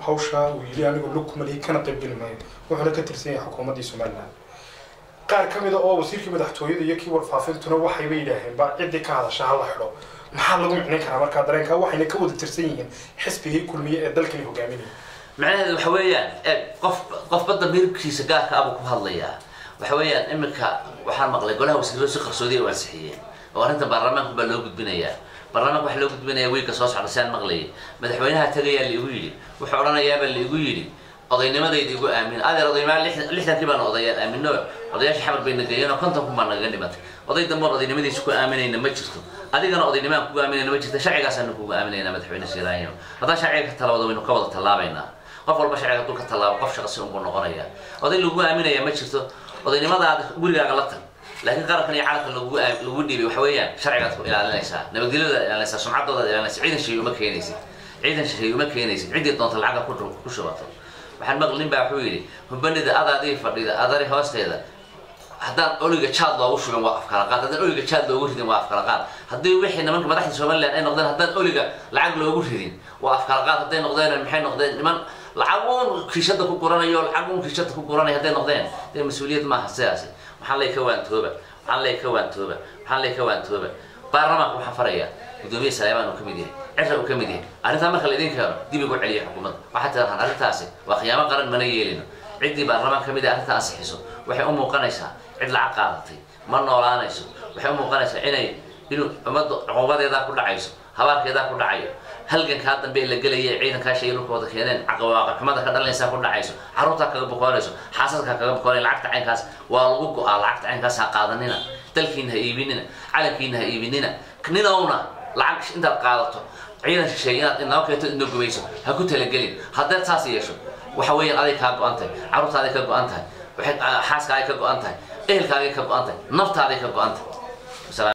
hawshaa uu yidhi anigu lug kumalihi kana qaybgeli maayo wuxuuna ka tirsan yahay xukuumaddii somaliland qaar ka mida oo wasiirkii madaxtooyada iyo kii warfaafintuna waxayba yidhaaheen ba ciddii ka hadasha ha la xidho maxaa lagu micnayn karaa markaa dareenkaa waxayna ka wada tirsan yihiin xisbigii kulmiye ee dalkani hogaaminaya macnaheedu waxa weeyaan eeg qof qofba damiirkiisa gaarka abuu ku hadlayaa waxa weeyaan iminka waxaan maqlay golaha wasiiradu si qarsoodiya u ansixiyeen oo arrinta baarlamaanku baa loo gudbinayaa baarlamaanka waxaa loo gudbinaya wiilka soo socda si aan maqlayay madaxweynaha tagayaa laigu yidhi wuxuu odhanayaabaa laigu yidhi odaynimadayda igu aamin adeer odaymaa lixdankii baan odayaan aamino odayaasha xamar bay nageeyeen oo konton kun baa nagaga dhimatay oday damboon odaynimadiisa ku aaminayna ma jirto adigana odaynimaan kugu aaminayna ma jirta sharcigaasaanu kugu aaminayna madaxweyne siiraanyo haddaan sharciga ka talawado waynu ka wada tallaabaynaa qof walba sharciga hadduu ka tallaabo qof shaqasi unbuu noqonaya oday lagu aaminaya ma jirto odaynimadaada gurigaaga la tag laakiin qarankan iyo calanka lagu lagu dhiibay waxa weeyaan sharcigaad ku ilaalinaysaa nabadgelyadaad ilaalinaysaa sumcaddoodaad ilaalinaysaa ciidan shay uma keenaysid ciidan shay uma keenaysid ciddii doonta lacagga ku ku shubato waxaan maqli nin baa wuxuu yidhi hubanida adaadii fadhida adari hoosteeda haddaan oliga jaad loogu shubin waa afkala qaad haddaan oliga jaad loogu ridin waa afkala qaad haddii wixii nimanka madaxda somaliland ay noqdeen haddaan oliga lacag loogu ridin waa afkala qaad hadday noqdeen maxay noqdeen niman lacag uun kiishada ku guranayo lacag uun kiishada ku guranaya hadday noqdeen dee mas-uuliyad maaha sidaasi maxaa lay ka waantooba maxaa lay ka waantooba maxaa lay ka waantooba baarlamaanka waxaan farayaa gudoomiye saleemaan uu ka mid yahay cirra uu ka mid yahay arrintaa marka laydin keeno dib igu celiya xukuumadda waxaad tidhahdaan arrintaasi waa khiyaamo qaran mana yeelino ciddii baarlamaan ka mid ah arrintaa ansixiso waxay u muuqanaysaa cid lacag qaadatay ma noolaanayso waxay u muuqanaysaa inay inuu ummadda cuquubadeedaa ku dhacayso habaarkeedaa ku dhacayo halgankaa dambe la gelaya ciidankaa shay dhulkooda keeneen caqawaaqixumada ka dhalanaysaa ku dhacayso carruurtaa kaga bokoonayso xaasadkaa kaga bokoonaya lacagta caynkaas waa lagu go-aa lacagta caynkaas ha qaadanina dalkiina ha iibinina calankiina ha iibinina ninowna lacag intaad qaadato ciidan shisheeye inaad inoo keento inoo gumayso ha ku talagelin haddaad saas yeesho waxa weeyaan aday kaa go-an tahay carruurtaaday ka go-an tahay waxay xaaskaaday ka go-an tahay ehelkaaday ka go-an tahay naftaaday ka go-an tahay